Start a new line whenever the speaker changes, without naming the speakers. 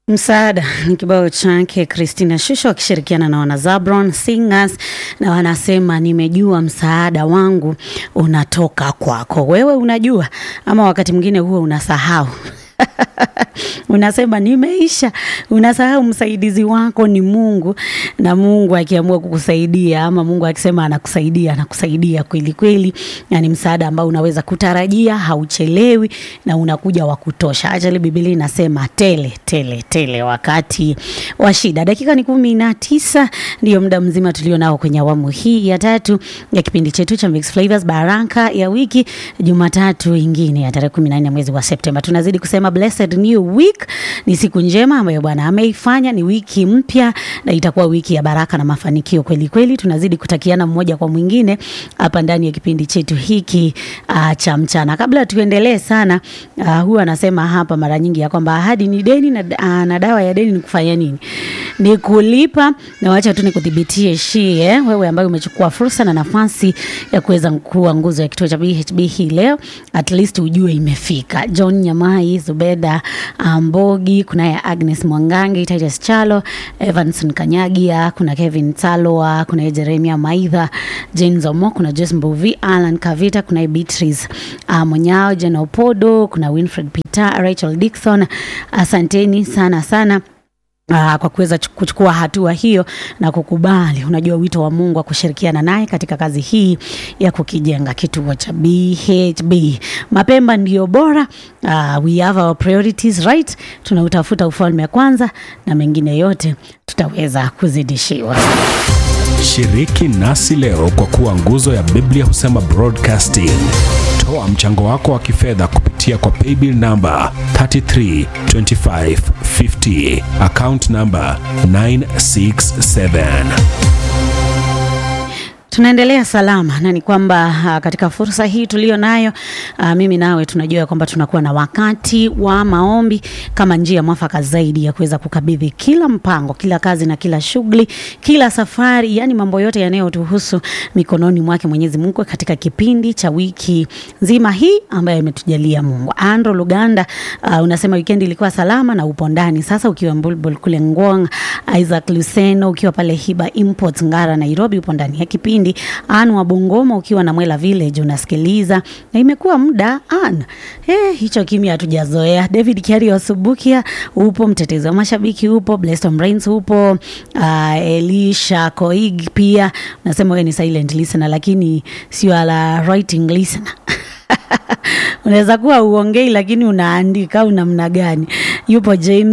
Msaada ni kibao chake Christina Shusho akishirikiana na wana Zabron Singers, na wanasema nimejua msaada wangu unatoka kwako. Wewe unajua ama wakati mwingine huwa unasahau unasema nimeisha, unasahau msaidizi wako ni Mungu, na Mungu akiamua kukusaidia ama Mungu akisema anakusaidia, anakusaidia kweli kweli, yani msaada ambao unaweza kutarajia, hauchelewi na unakuja wa kutosha. Ajali Biblia inasema tele tele tele wakati wa shida. Dakika ni kumi na tisa ndio muda mzima tulio nao kwenye awamu hii ya tatu ya kipindi chetu cha Mix Flavors Baraka ya wiki, Jumatatu ingine ya tarehe kumi na nne mwezi wa Septemba. Tunazidi kusema blessed new week, ni siku njema ambayo Bwana ameifanya, ni wiki mpya na itakuwa wiki ya baraka na mafanikio kweli kweli. Tunazidi kutakiana mmoja kwa mwingine hapa ndani ya kipindi chetu hiki uh, cha mchana. Kabla tuendelee sana, uh, huwa anasema hapa mara nyingi ya kwamba ahadi ni deni na, uh, na dawa ya deni ni kufanya nini? Ni kulipa. Na wacha tu nikudhibitie shie, wewe ambaye umechukua fursa na nafasi ya kuweza kuwa nguzo ya kituo cha BHB hii leo, at least ujue imefika. John Nyamai, Zubeda Mbogi, kunaye Agnes Mwangangi, Titus Chalo, Evanson Kanyagia, kuna Kevin Talwa, kuna Jeremia Maitha, Jane Zomo, kuna Jess Mbuvi, Alan Kavita, kuna Beatrice uh, Monyao, Jena Opodo, kuna Winfred Peter, Rachel Dixon. Asanteni sana sana Uh, kwa kuweza kuchukua hatua hiyo na kukubali, unajua wito wa Mungu wa kushirikiana naye katika kazi hii ya kukijenga kituo cha BHB. Mapemba ndiyo bora. Uh, we have our priorities right. Tunautafuta ufalme kwanza na mengine yote tutaweza kuzidishiwa.
Shiriki nasi leo kwa kuwa nguzo ya Biblia husema broadcasting. Toa mchango wako wa kifedha kupitia kwa paybill namba 332550 account namba 967.
Tunaendelea salama na ni kwamba uh, katika fursa hii tulio nayo uh, mimi nawe tunajua kwamba tunakuwa na wakati wa maombi kama njia mwafaka zaidi ya kuweza kukabidhi kila mpango, kila kazi na kila shughuli, kila safari, yani mambo yote yanayotuhusu mikononi mwake Mwenyezi Mungu katika kipindi cha wiki nzima hii ambayo imetujalia Mungu. Andro Luganda uh, unasema weekend ilikuwa salama na upo ndani sasa, ukiwa Mbulbul kule Ngong. Isaac Luseno ukiwa pale Hiba Imports Ngara Nairobi, upo ndani ya kipindi Anu wa Bungoma ukiwa na Mwela Village unasikiliza, na imekuwa muda an eh, hicho kimya hatujazoea. David Kiari Subukia upo, mtetezi wa mashabiki upo, Blessed Brains upo, uh, Elisha Koig pia unasema wewe ni silent listener, lakini sio ala writing listener unaweza kuwa uongei lakini unaandika au namna gani? Yupo James